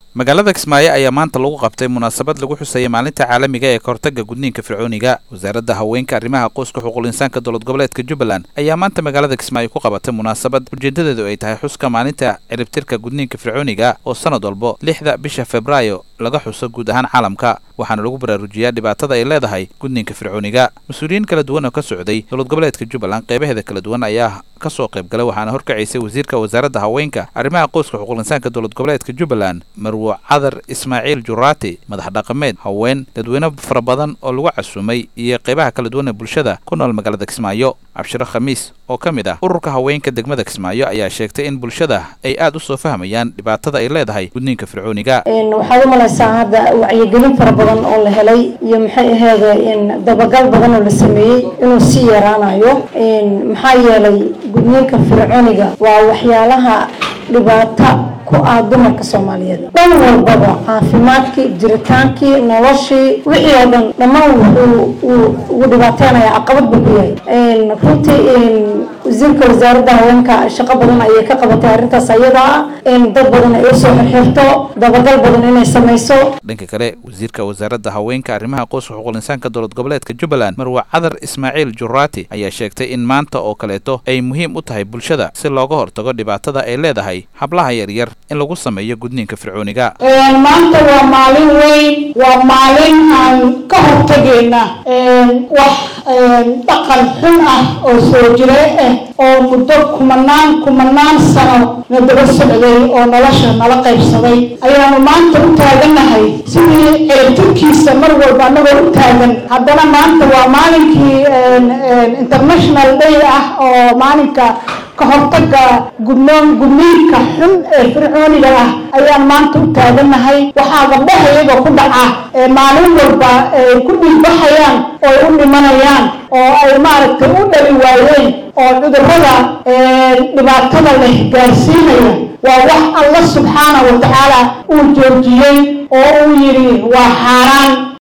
magaalada kismaayo ayaa maanta lagu qabtay munaasabad lagu xusayay maalinta caalamiga ee kahortaga gudniinka fircooniga wasaaradda haweenka arrimaha qoyska xuquuq insaanka dowlad goboleedka jubbaland ayaa maanta magaalada kismaayo ku qabatay munaasabad ujeedadeedu ay tahay xuska maalinta ciribtirka gudniinka fircooniga oo sanad walbo lixda bisha februaayo laga xuso guud ahaan caalamka waxaana lagu baraarujiyaa dhibaatada ay leedahay gudniinka fircooniga mas-uuliyiin kala duwan oo ka socday dowlad goboleedka jubbaland qeybaheeda kala duwan ayaa kasoo qayb galay waxaana horkacaysay wasiirka wasaaradda haweenka arrimaha qoyska xuquuq insaanka dowlad goboleedka jubbaland marwo cadar ismaaciil juraati madax dhaqameed haween dadweyne fara badan oo lagu casumay iyo qeybaha kala duwan ee bulshada ku nool magaalada kismaayo cabshiro khamiis oo ka mid ah ururka haweenka degmada kismaayo ayaa sheegtay in bulshada ay aad u soo fahmayaan dhibaatada ay leedahay gudniinka fircooniga waxaad u malaysaa hadda wacyigelin fara badan oo la helay iyo maxay aheeda in dabagal badan oo la sameeyey inuu sii yaraanayo maxaa yeelay gudniinka fircooniga waa waxyaalaha dhibaata ku ah dumarka soomaaliyeed dhan walbaba caafimaadkii jiritaankii noloshii wixii oo dhan dhammaan wuxuu ugu dhibaateynayaa caqabad buu ku yahay runtii wasiirka wasaaradda haweenka shaqo badan ayay ka qabatay arrintaas ayada ah dad badan ay usoo xirxirto dabagal badan inay samayso dhanka kale wasiirka wasaaradda haweenka arrimaha qoyska xuquuq insaanka dowlad goboleedka jubbaland marwa cadar ismaaciil juraati ayaa sheegtay in maanta oo kaleeto ay muhiim u tahay bulshada si looga hortago dhibaatada ay leedahay hablaha yaryar in lagu sameeyo gudniinka fircooniga maanta waa maalin weyn waa maalin aan ka hortagayna wax dhaqan xun ah oo soo jire ah oo muddo kumanaan kumanaan sano na daba socday oo nolosha nala qaybsaday ayaanu maanta u taagannahay sidii ciribtirkiisa mar walba anagoo u taagan haddana maanta waa maalinkii international day ah oo maalinka ka hortaga gudnoon gudniinka xun ee fircooniga ah ayaan maanta u taagannahay waxaa gabdhaha iyagoo ku dhaca ee maalin walba ay ku dhiigbaxayaan oo ay u dhimanayaan oo ay maaragtay u dhali waayeen oo cudurrada dhibaatada leh gaarsiinaya waa wax alla subxaana wa tacaala uu joojiyey oo uu yidhi waa xaaraan